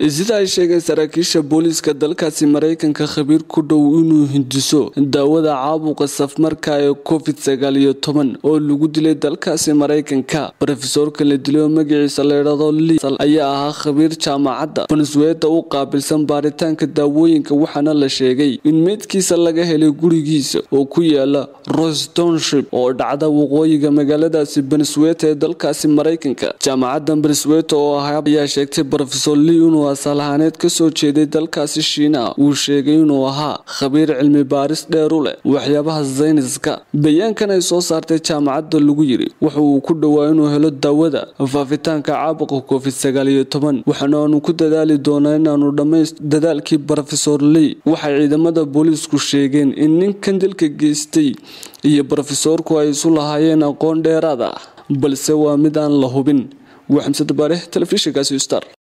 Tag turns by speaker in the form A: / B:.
A: sida ay sheegeen saraakiisha booliiska dalkaasi maraykanka khabiir ku dhow inuu hindiso daawada caabuqa safmarka ee covid sagaal iyo toban oo lagu dilay dalkaasi maraykanka rofesorka la dilay oo magaciisa layidhahdo li ayaa ahaa khabiir jaamacadda venezuela u qaabilsan baaritaanka daawooyinka waxaana la sheegay in meydkiisa laga helay gurigiisa oo ku yaala rostonship oo dhacda waqooyiga magaaladaasi venezuela ee dalkaasi maraykanka jaamacadda venezuela oo ahaa ayaa sheegtay rofesor li inuu asal ahaaneed kasoo jeeday dalkaasi shiinaha uu sheegay inuu ahaa khabiir cilmi baaris dheer u leh waxyaabaha sayniska bayaankan ay soo saartay jaamacadda lagu yiri waxa uu ku dhowaa inuu helo daawada faafitaanka caabuqa covid sagaal iyo toban waxaana aanu ku dadaali doonaa inaanu dhammayst dadaalkii rofesor ley waxay ciidamada booliisku sheegeen in ninkan dilka geystay iyo rofesorku ay isu lahaayeen aqoon dheeraad ah balse waa mid aan la hubin waa xamsada baare telefishinkaasi star